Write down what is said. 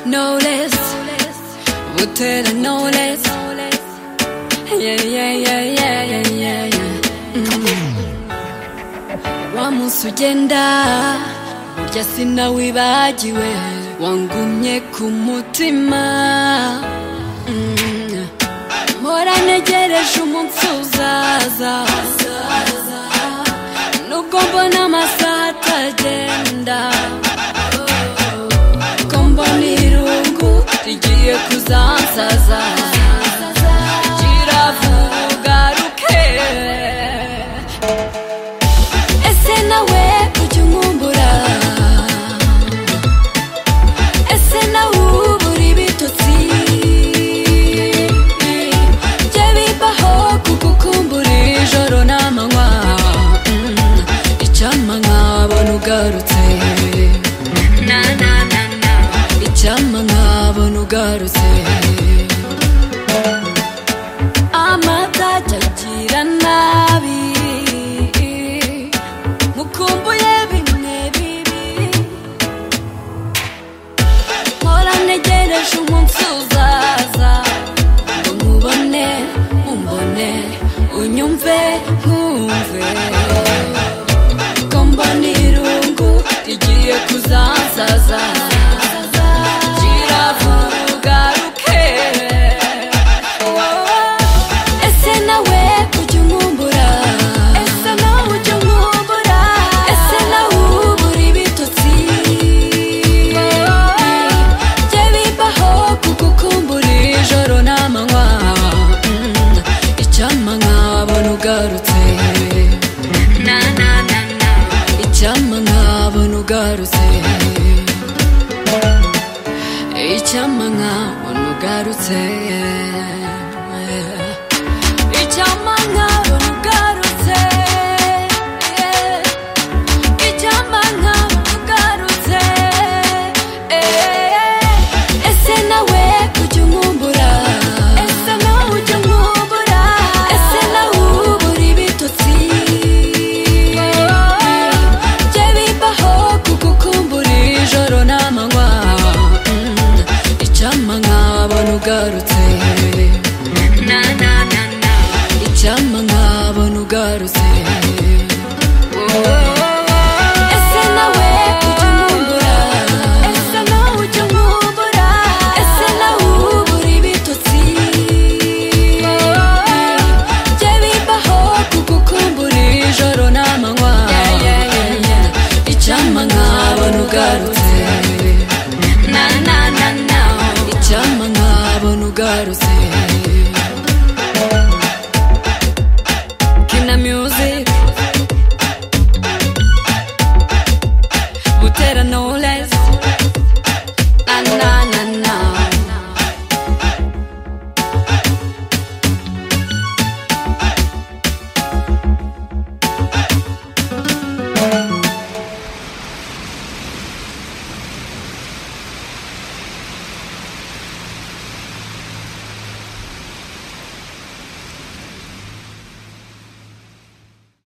no less. Would tell her no less. Yeah, yeah, yeah, yeah, yeah, yeah, yeah. Mm. Wa munsi ugenda, burya sinawibagiwe, wangumye ku mutima. Mm. Mpora ntegereje umunsi uzaza. Nubwo mbona amasaha atagenda. kombona irungu rigiye kuzansaza kiravugaruke ese nawe ujya unkumbura ese nawe ubura ibitotsi jye bibaho kugukumbura ijoro n'amanywa Mm, icyampa nkabona ugarutse icyampa nkabona ugarutse amatajya agira nabi mukumbuye bimwe bibi mpora ntegereje umunsi uzaza ngo nkubone umbone unyumve nkumve ko mbona irungu rigiye kuzansaza kiravugaruke ese nawe ujya unkumbura ese nawe ujya unkumbura ese nawe ubura ibitotsi jye bibaho kugukumbura ijoro n'amanywa Mm, icyampa nkabona ugarutse icyampa nkabona ugarutse icyampa nkabona ugarutse icyampa nkabona ugarutse icyampa nkabona ugarutse ese nawe ujya unkumbura ese nawe ujya unkumbura ese nawe ubura ibitotsi jye bibaho kugukumbura ijoro n'amanywa Mm, icyampa nkabona ugarutse icyampa nkabona ugarutse ese nawe ujya unkumbura ese nawe ujya unkumbura ese nawe ubura ibitotsi jye bibaho kugukumbura ijoro n'amanywa icyampa nkabona ugarutse icyampa nkabona ugarutse kina music